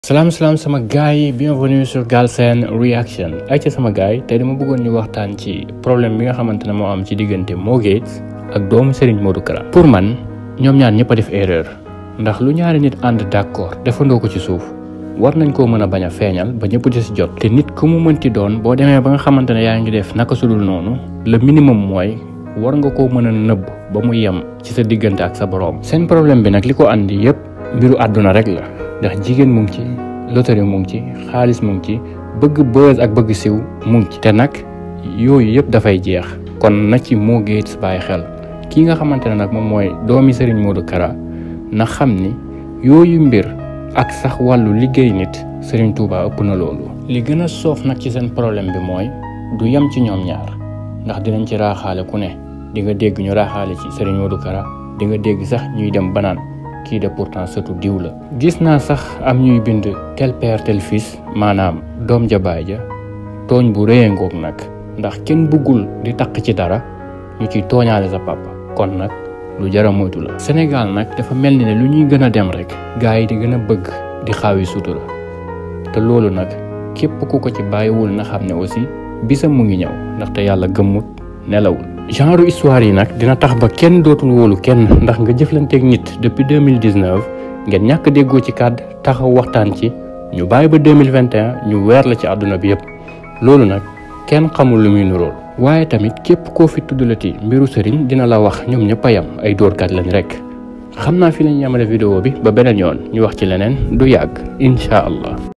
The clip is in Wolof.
salaam salaam sama gars yi bienvenue sur Galsen Reaction ay ca sama gars yi tey dama bëggoon ñu waxtaan ci problème bi nga xamante ne moo am ci diggante Mo Gates ak doomu Serigne Modou Kara pour man ñoom ñaar ñëpp a def erreur ndax lu ñaari nit ànd d'accord defandoo ko ci suuf war nañ koo mën a bañ a feeñal ba ñëpp di si jot te nit ku mu mënti doon boo demee ba nga xamante ne yaa ngi def naka sudul noonu le minimum mooy war nga koo mën a nëbb ba mu yem ci sa diggante ak sa boroom seen problème bi nag li ko andi yëpp mbiru àdduna rek la ndax jigéen mu ngi ci loterie mu ngi ci xaalis mu ngi ci bëgg buzz ak bëgg siw mu ngi ci te nag yooyu yëpp dafay jeex kon na ci Mo Gates bàyyi xel kii nga xamante ne nag moom mooy doomi Serigne Modou Kara na xam ni yooyu mbir ak sax wàllu liggéey nit Serigne Touba ëpp na loolu. li gën a soof nag ci seen problème bi mooy du yem ci ñoom ñaar ndax dinañ ci raaxaale ku ne di nga dégg ñu raaxaale ci Serigne Modou Kara di nga dégg sax ñuy dem banaan kii de pourtant surtout diw la. gis naa sax am ñuy bind tel père tel fils maanaam doom ja baay ja tooñ bu rëy ngoog nag ndax kenn bëggul di taq ci dara ñu ciy tooñaale sa papa kon nag lu jara moytu la. Sénégal nag dafa mel ni ne lu ñuy gën a dem rek gars yi di gën a bëgg di xaawi sutura te loolu nag képp ku ko ci bàyyiwul na xam ne aussi bisam mu ngi ñëw ndaxte yàlla gëmmut nelawul. genre histoire yi nag dina tax ba kenn dootul wóolu kenn ndax nga jëflanteeg nit depuis deux mille dix neuf ngeen ñàkk déggoo ci kàdd taxaw waxtaan ci ñu bàyyi ba deux mille vingt et un ñu weer la ci àdduna bi yëpp loolu nag kenn xamul lu muy nuróol. waaye tamit képp koo fi tuddalati mbiru sëriñ dina la wax ñoom ñëpp a yam ay dóorkat lañ rek xam naa fi lañ yemale vidéo bi ba beneen yoon ñu wax ci leneen du yàgg incha allah.